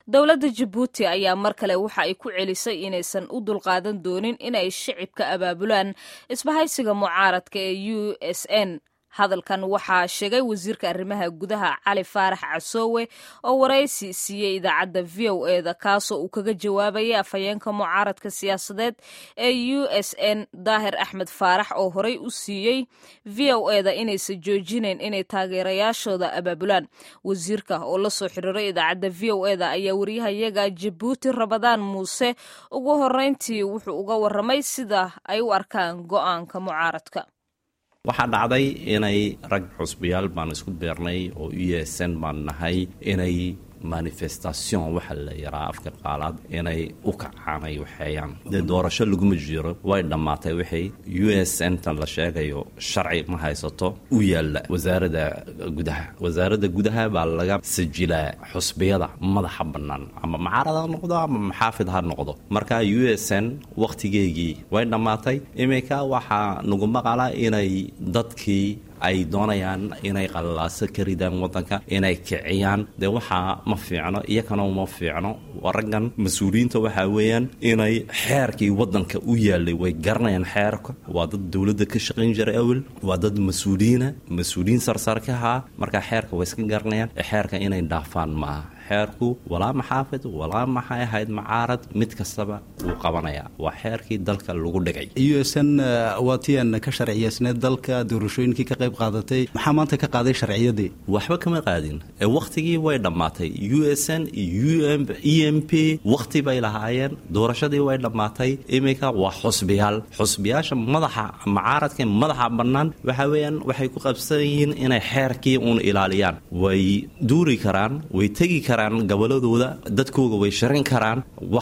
dowladda jabuuti ayaa mar kale waxa ay ku celisay inaysan u dulqaadan doonin inay shicibka abaabulaan isbahaysiga mucaaradka ee u s n hadalkan waxaa sheegay wasiirka arrimaha gudaha cali faarax casoowe oo waraysi siiyey idaacadda v o eda kaasoo uu kaga jawaabayay afhayeenka mucaaradka siyaasadeed ee u s n daahir axmed faarax oo horey u siiyey v o eda inaysan joojinayn inay taageerayaashooda abaabulaan wasiirka oo la soo xiriiray idaacadda v o eda ayaa wariyahayaga jabuuti rabadaan muuse ugu horeyntii wuxuu uga waramay sida ay u arkaan go'aanka mucaaradka waxaa dhacday inay rag xusbiyaal baan isku beernay oo u yeesan baan nahay inay manifestation waxa la yaraa afka qaalaad inay u kacaan ay waxeeyaan dee doorasho laguma jiro way dhammaatay wixii u s n tan la sheegayo sharci ma haysato u yaalla wasaaradda gudaha wasaaradda gudaha baa laga sajilaa xusbiyada madaxa bannaan ama macaarad ha noqdo ama maxaafid ha noqdo marka u s n wakhtigeygii way dhammaatay iminka waxaa nagu maqala inay dadkii ay doonayaan inay qallalaaso ka ridaan waddanka inay kiciyaan dee waxaa ma fiicno iyakana uma fiicno raggan mas-uuliyiinta waxaa weeyaan inay xeerkii waddanka u yaalay way garanayaan xeerka waa dad dowladda ka shaqayn jiray awel waa dad mas-uuliyiina mas-uuliyiin sarsarkahaa markaa xeerka way iska garanayaan xeerka inay dhaafaan maaha xeerku walaa maxaafid walaa maxay ahayd macaarad mid kastaba wuu qabanayaa waa xeerkii dalka lagu dhigay u s n waa tian ka sharciyeysneed dalka doorashooyinkii ka qayb qaadatay maxaa maanta ka qaaday sharciyadii waxba kama qaadin ee wakhtigii way dhammaatay u s n iyo e m p wakhti bay lahaayeen doorashadii way dhammaatay iminka waa xusbiyaal xusbiyaasha madaxa macaaradka madaxa bannaan waxa weeyaan waxay ku qabsan yihiin inay xeerkii uun ilaaliyaan way duuri karaan way tegi karaan goboladooda dadkooga way sharin karaan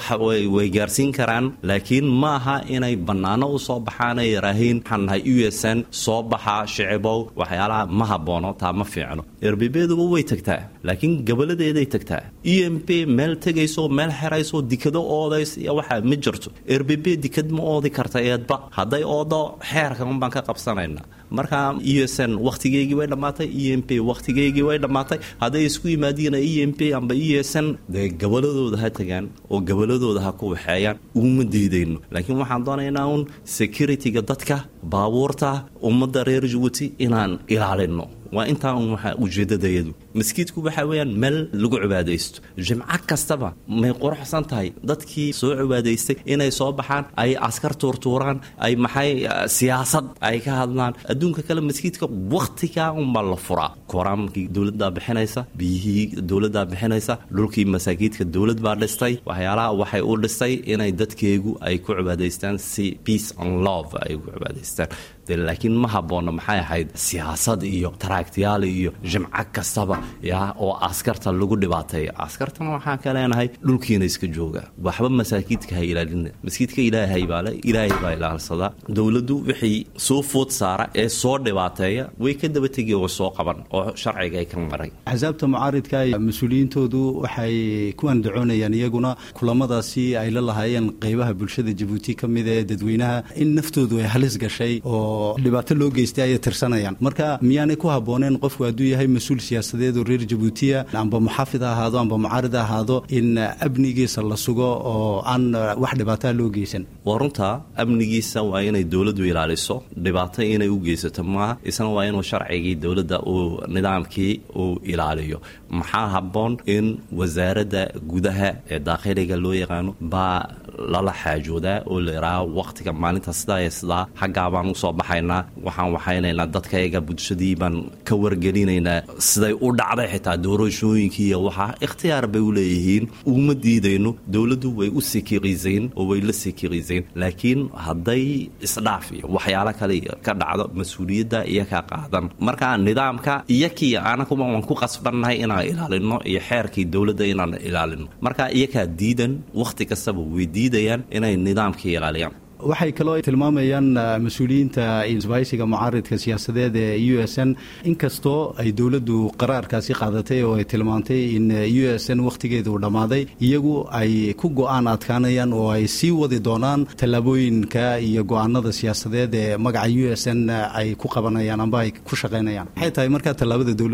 way gaarsiin karaan laakiin ma aha inay bannaano u soo baxaan ay yaraahiin waxaan nahay u s n soo baxa shicibow waxyaalaha ma haboono taa ma fiicno erbebeeduba way tagtaa laakiin goboladeeday tagtaa e m p meel tegayso meel xerayso dikado oodays iyo waxaa ma jirto erbebe dikad ma oodi karta eedba hadday oodo xeerka unbaan ka qabsanayna marka u s n wakhtigeygii way dhammaatay e m p wakhtigeygii way dhammaatay hadday isku yimaadiin e m p amba u s n dee goboladooda ha tagaan oo goboladooda ha ku waxeeyaan uguma diidayno laakiin waxaan doonaynaa uun security-ga dadka baabuurta ummadda reer jabuuti inaan ilaalino waa intaa un waxa ujeedadayadu maskiidku waxa weeyaan meel lagu cibaadaysto jimco kastaba may quruxsan tahay dadkii soo cibaadaystay inay soo baxaan ay askar tuurtuuraan ay maxay siyaasad ay ka hadlaan adduunka kale maskiidka wakhtigaa unbaa la furaa koraamkii dowladdaa bixinaysa biyihii dowladdaa bixinaysa dhulkii masaakiidka dowlad baa dhistay waxyaalaha waxay u dhistay inay dadkeegu ay ku cibaadaystaan si peace and love ay ku cibaadaystaan laakiin ma habboonna maxay ahayd siyaasad iyo taraagtiyaal iyo jimco kastaba ya oo askarta lagu dhibaateeya askartana waxaan ka leenahay dhulkiina iska jooga waxba masaakiidka ha ilaalina maskiidka ilaahay baale ilaahay baa ilaalsadaa dowladdu wixii soo food saara ee soo dhibaateeya way ka daba tegi oo soo qaban oo sharciga ka maray axsaabta mucaaridka mas-uuliyiintoodu waxay ku andacoonayaan iyaguna kulamadaasi ay la lahaayeen qeybaha bulshada jabuuti ka mid ee dadweynaha in naftoodu ay halis gashay oo dhibaato loo geystay ayay tirsanayaan marka miyaanay ku habbooneen qofku hadduu yahay mas-uul siyaasadeed oo reer jabuutiya amba muxaafid ha ahaado amba mucaarid ha ahaado in amnigiisa la sugo oo aan wax dhibaataa loo geysan waa runta amnigiisa waa inay dowladdu ilaaliso dhibaato inay u geysato maaha isna waa inuu sharcigii dowladda uu nidaamkii uu ilaaliyo maxaa habboon in wasaaradda gudaha ee daakhiliga loo yaqaano baa lala xaajoodaa oo la yidhaaha wakhtiga maalinta sidaa iyo sidaa xaggaa baan usoo baxaynaa waxaan waxaynaynaa dadkayaga bulshadii baan ka wargelinaynaa siday u dhacday xitaa doorashooyinkii iyo waxaa ikhtiyaar bay u leeyihiin uguma diidayno dowladdu way u sikirisayn oo way la sikirisayn laakiin hadday isdhaaf iyo waxyaalo kale ka dhacdo mas-uuliyadda iyo ka qaadan marka nidaamka iyakii anaguba waan ku qasbannahay inaan ilaalino iyo xeerkii dowladda inaan ilaalino marka iyakaa diidan wakhti kastaba way diidayaan inay nidaamkii ilaaliyaan waxay kaloo tilmaamayaan mas-uuliyiinta isbahaysiga mucaaridka siyaasadeed ee u s n inkastoo ay dowladdu qaraarkaasi qaadatay oo ay tilmaantay in u s n wakhtigeeda uu dhammaaday iyagu ay ku go-aan adkaanayaan oo ay sii wadi doonaan tallaabooyinka iyo go-aanada siyaasadeed ee magaca u s n ay ku qabanayaan amba ay ku shaqaynayaan maxay tahay markaa tallaabada dowladdu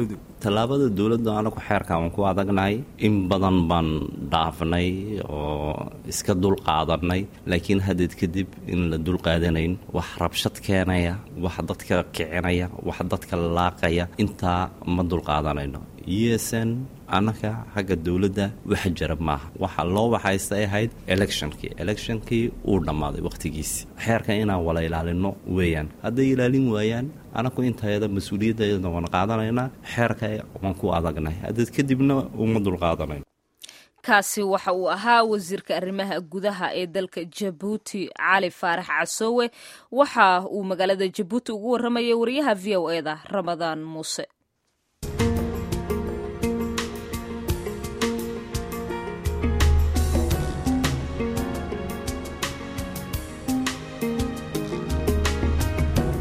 tallaabada dowladda anagu xeerka aan ku adagnahay in badan baan dhaafnay oo iska dul qaadanay laakiin haddeed kadib in la dul qaadanayn wax rabshad keenaya wax dadka kicinaya wax dadka laaqaya intaa ma dul qaadanayno usn annaka xagga dowladda waxa jira maaha waxa loo waxaystay ahayd electionkii electionkii uu dhammaaday wakhtigiisi xeerka inaan wala ilaalino weeyaan hadday ilaalin waayaan anaku intayada mas-uuliyaddeeda waan qaadanaynaa xeerka waan ku adagnay haddeed kadibna uma dul qaadanayno kaasi waxa uu ahaa wasiirka arrimaha gudaha ee dalka jabuuti cali faarax casoowe waxa uu magaalada jabuuti ugu warramayay wariyaha v o eda ramadaan muuse